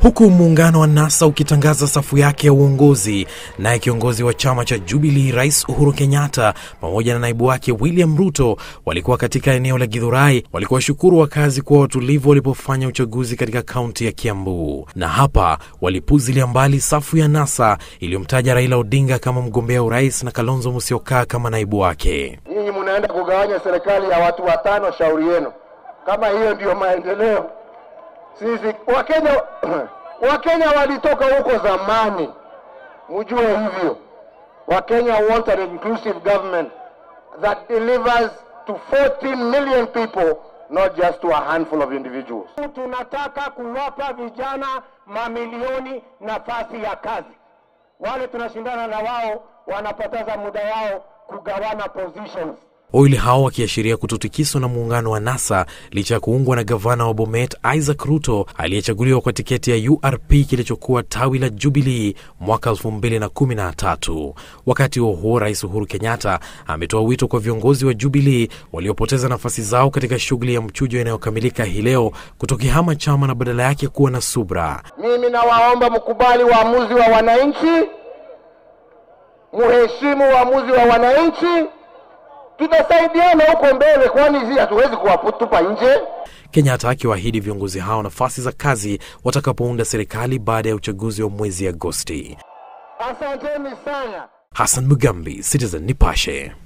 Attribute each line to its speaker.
Speaker 1: huku muungano wa NASA ukitangaza safu yake ya uongozi. Naye kiongozi wa chama cha Jubilee Rais Uhuru Kenyatta pamoja na naibu wake William Ruto walikuwa katika eneo la Githurai, walikuwa shukuru wakazi kuwa watulivu walipofanya uchaguzi katika kaunti ya Kiambu, na hapa walipuzilia mbali safu ya NASA iliyomtaja Raila Odinga kama mgombea urais na Kalonzo Musyoka kama naibu wake.
Speaker 2: Nyinyi mnaenda kugawanya serikali ya watu watano, shauri yenu. Kama hiyo ndiyo maendeleo, sisi Wakenya Wakenya walitoka huko zamani, mjue hivyo. Wakenya want an inclusive government that delivers to 14 million people not just to a handful of individuals.
Speaker 3: Tunataka kuwapa vijana mamilioni nafasi ya kazi. Wale tunashindana na wao wanapoteza muda wao kugawana positions.
Speaker 1: Wawili hao wakiashiria kutotikiswa na muungano wa NASA licha ya kuungwa na gavana wa Bomet Isaac Ruto aliyechaguliwa kwa tiketi ya URP kilichokuwa tawi la Jubilee mwaka 2013. Wakati huo huo, Rais Uhuru Kenyatta ametoa wito kwa viongozi wa Jubilee waliopoteza nafasi zao katika shughuli ya mchujo inayokamilika hii leo kutokihama chama na badala yake kuwa na subra.
Speaker 2: Mimi nawaomba mkubali uamuzi wa wananchi, muheshimu uamuzi wa wananchi tutasaidiana huko mbele, kwani hizi hatuwezi kuwatupa nje.
Speaker 1: Kenyatta akiwaahidi viongozi hao nafasi za kazi watakapounda serikali baada ya uchaguzi wa mwezi Agosti.
Speaker 2: Asanteni sana.
Speaker 1: Hassan Mugambi, Citizen Nipashe.